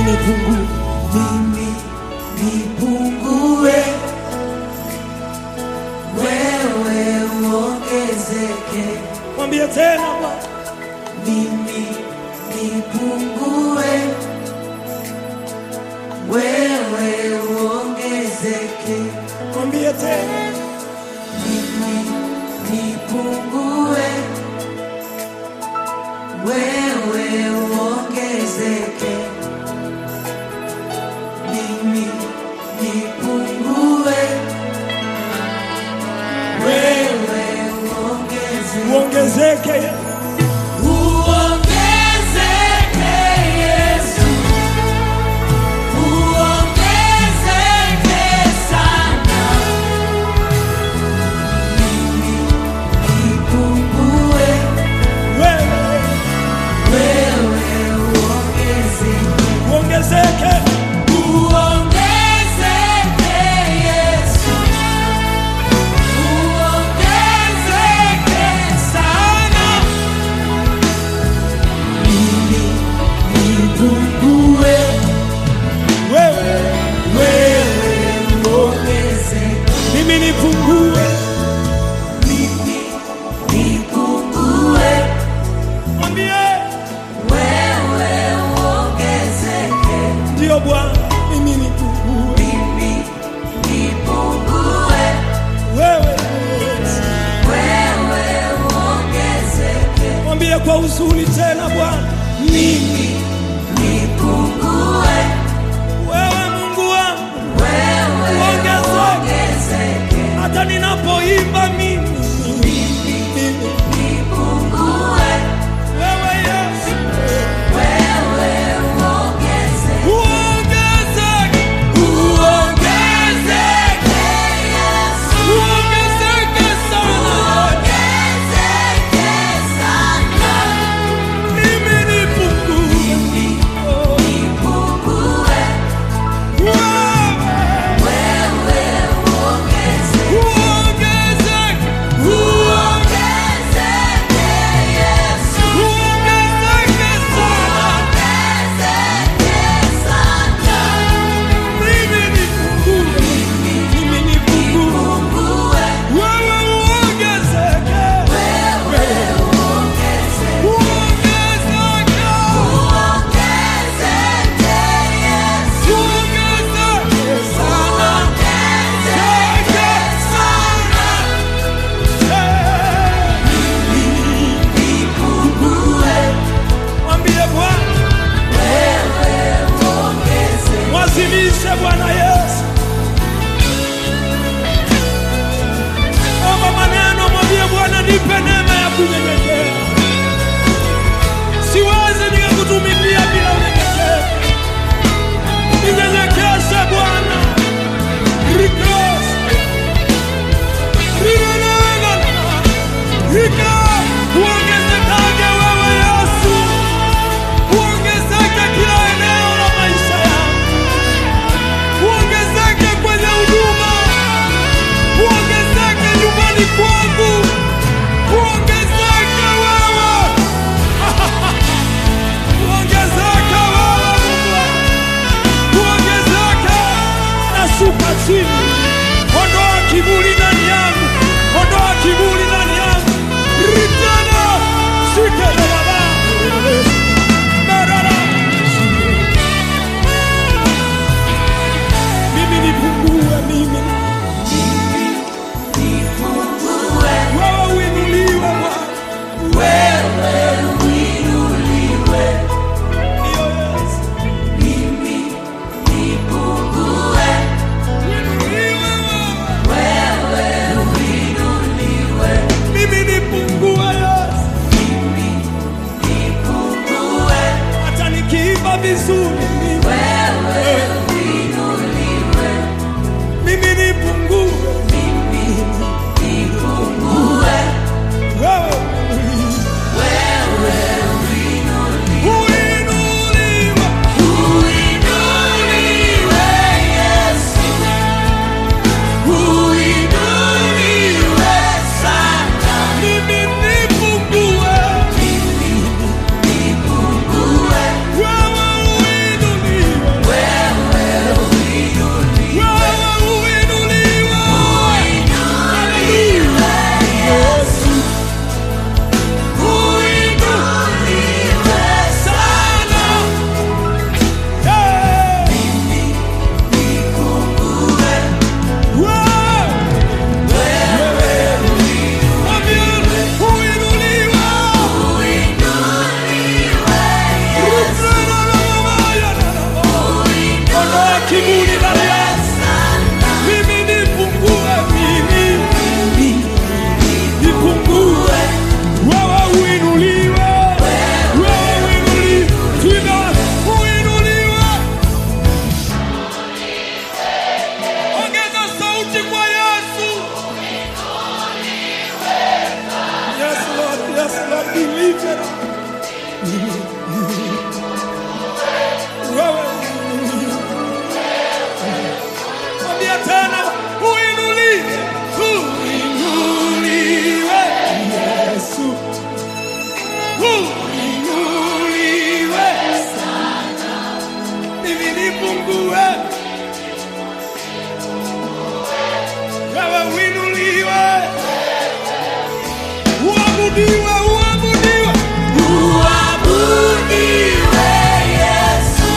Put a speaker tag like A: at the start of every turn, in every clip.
A: nipungue,
B: mimi nipungue, wewe uongezeke.
A: mwambie tena Bwana,
B: Mimi nipungue, wewe uongezeke.
A: mwambie tena,
B: Mimi nipungue, wewe uongezeke. Mimi nipungue, wewe uongezeke.
A: uongezeke Yesu.
B: Uongezeke Yesu, uongezeke sana. Mimi nipungue,
A: wewe
B: wewe uongezeke.
A: uongezeke,
B: Uongezeke Yesu, uongezeke sana. Mimi nipungue,
A: wewe
B: wewe uongezeke.
A: mimi nipungue,
B: Mimi nipungue,
A: mwambie
B: wewe uongezeke.
A: ndio Bwana, mimi nipungue,
B: Mimi nipungue,
A: wewe
B: wewe uongezeke.
A: mwambie kwa uzuri tena Bwana,
B: Mimi nipungue,
A: wewe Mungu wangu,
B: wewe
A: Uongezeke.
B: uongezeke.
A: hata ninapoimba mimi
B: Nipungue,
A: wewe Yesu
B: wewe uongezeke.
A: uongezeke,
B: Uongezeke Yesu,
A: uongezeke sana,
B: uongezeke sana.
A: mimi nipungue,
B: Nipungue,
A: wewe
B: wewe uongezeke.
A: uongezeke,
B: Uongezeke Yesu,
A: uongezeke sana,
B: uongezeke sana.
A: mimi nipungue, mimi nipungue,
B: Nipungue,
A: wewe uongezeke,
B: wewe uongezeke.
A: uongezeke,
B: Uongezeke Yesu,
A: uongezeke sana.
B: uongezeke sana. Nipungue,
A: Mwambie Bwana,
B: wewe uongezeke.
A: mwazimishe Bwana Yesu. Omba maneno, mwambie Bwana, nipe neema ya kunyenyekea. Siwezi nikakutumikia bila unyenyekevu. Ninyenyekeshe Bwana. Rikos. Rinenena. Rika. Uongezekage wewe Yesu. Uongezeke kila eneo la maisha yangu. Uongezeke kwenye huduma. Uongezeke nyumbani kwangu. Uongezeke wewe. Uongezeke wewe Mungu wangu. Uongezeke. Nashuka chini. Ondoa kiburi ndani yangu. Ondoa kiburi ndani yangu. Ritana. Shike na baba. Merara. Mimi nipungue mimi.
B: Nipungue,
A: Wewe uinuliwe Bwana.
B: wewe uinuliwe.
A: Ndiyo Yesu.
B: Mimi nipungue,
A: Uinuliwe wewe.
B: wewe uinuliwe.
A: Mimi nipungue Yesu.
B: Mimi nipungue,
A: Hata nikiimba vizuri mimi.
B: wewe uinuliwe.
A: Mimi nipungue.
B: Mimi nipungue,
A: Wewe
B: wewe uinuliwe.
A: uinuliwe.
B: Uinuliwe Yesu, uinuliwe sana.
A: Mimi nipungue.
B: Mimi nipungue,
A: Wewe wewe mwambia tena uinuliwe uinuliwe Yesu uinuliwe sana mimi nipungue wewe uinuliwe uabudiwe uabudiwe
B: Uabudiwe Yesu,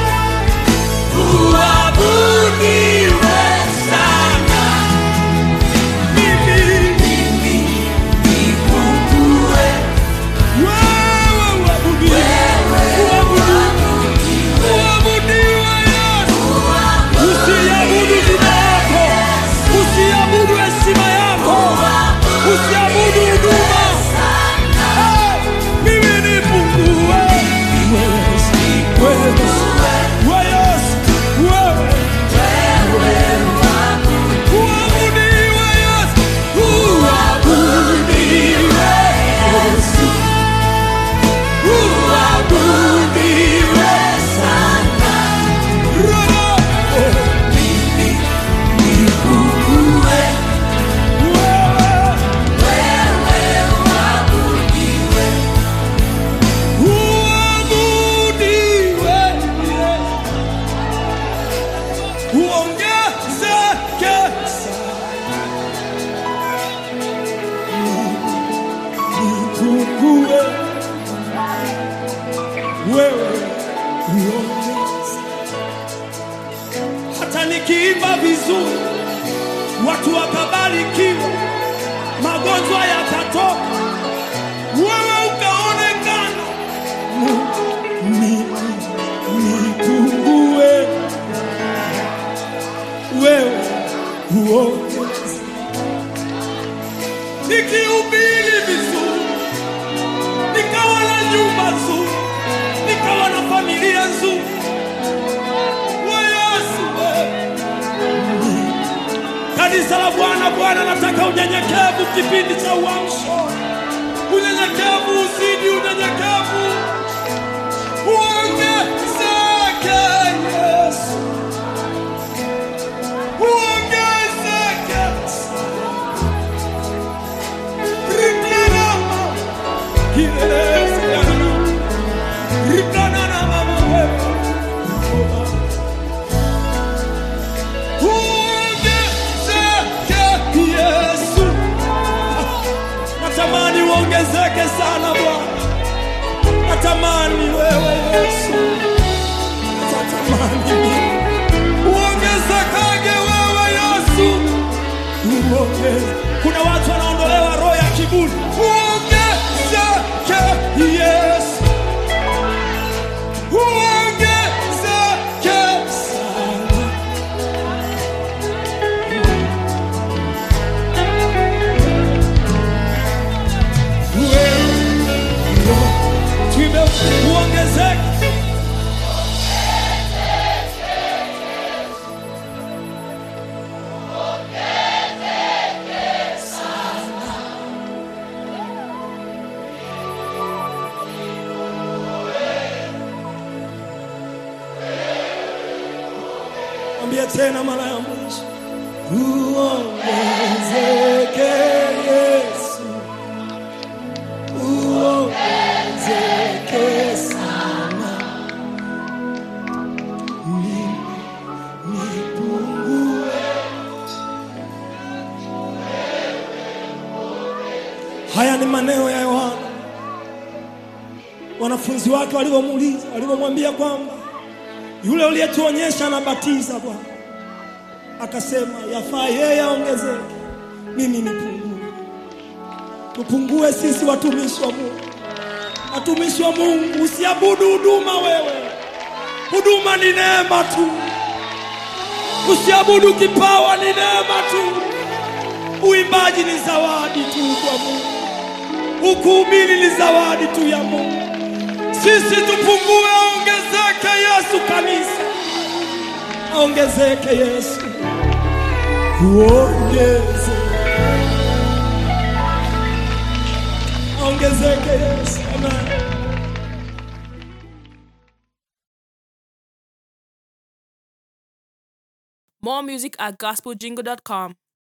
B: uabudiwe sana.
A: mimi
B: Mimi nipungue,
A: wewe uabudiwe uabudiwe uabudiwe Yesu usiabudu jina lako usiabudu heshima yako usiabudu huduma Eh, mimi nipungue wewe wewe Yesu wewe uabudiwe Yesu uabudiwe Yesu uabudiwe
B: sana.
A: Roho
B: Mimi nipungue,
A: wewe
B: wewe uabudiwe.
A: uabudiwe uongezeke nipungue wewe uongeze hata nikiimba vizuri watu wakabarikiwa magonjwa yakatoka wewe ukaonekana nipungue wewe uongeze nikihubiri vizuri nikawa na nyumba nzuri nikawa na familia nzuri We Yesu wewe. kanisa la bwana bwana nataka unyenyekevu kipindi cha uamsho unyenyekevu uzidi unyenyekevu uongezeke Yesu, uongezeke Rikanama, kilelesi yangu. Rikanana mama wewe. Uongezeke Yesu, natamani uongezeke sana Bwana natamani wewe Yesu, natamani mimi uongezekage wewe Yesu, uongeze. Kuna watu wanaondolewa roho ya kiburi, uongezeke Yesu, uongezeke sana. Wewe tuimbe uongezeke Mwambie tena mara ya mwisho uongezeke Yesu uongezeke sana mimi nipungue. Haya ni maneno ya Yohana, wanafunzi wake walivyomuuliza, walivyomwambia kwamba yule uliyetuonyesha anabatiza Bwana, akasema yafaa yeye aongezeke, mimi nipungue. Tupungue sisi watumishi wa Mungu, watumishi wa Mungu, usiabudu huduma wewe. Huduma ni neema tu, usiabudu kipawa, ni neema tu. Uimbaji ni zawadi tu kwa Mungu, ukuhubiri ni zawadi tu ya Mungu. Sisi tupungue, aongezeke Yesu. Kanisa aongezeke Yesu, uongeze, aongezeke Yesu. Amen.
C: More music at gospeljingle.com.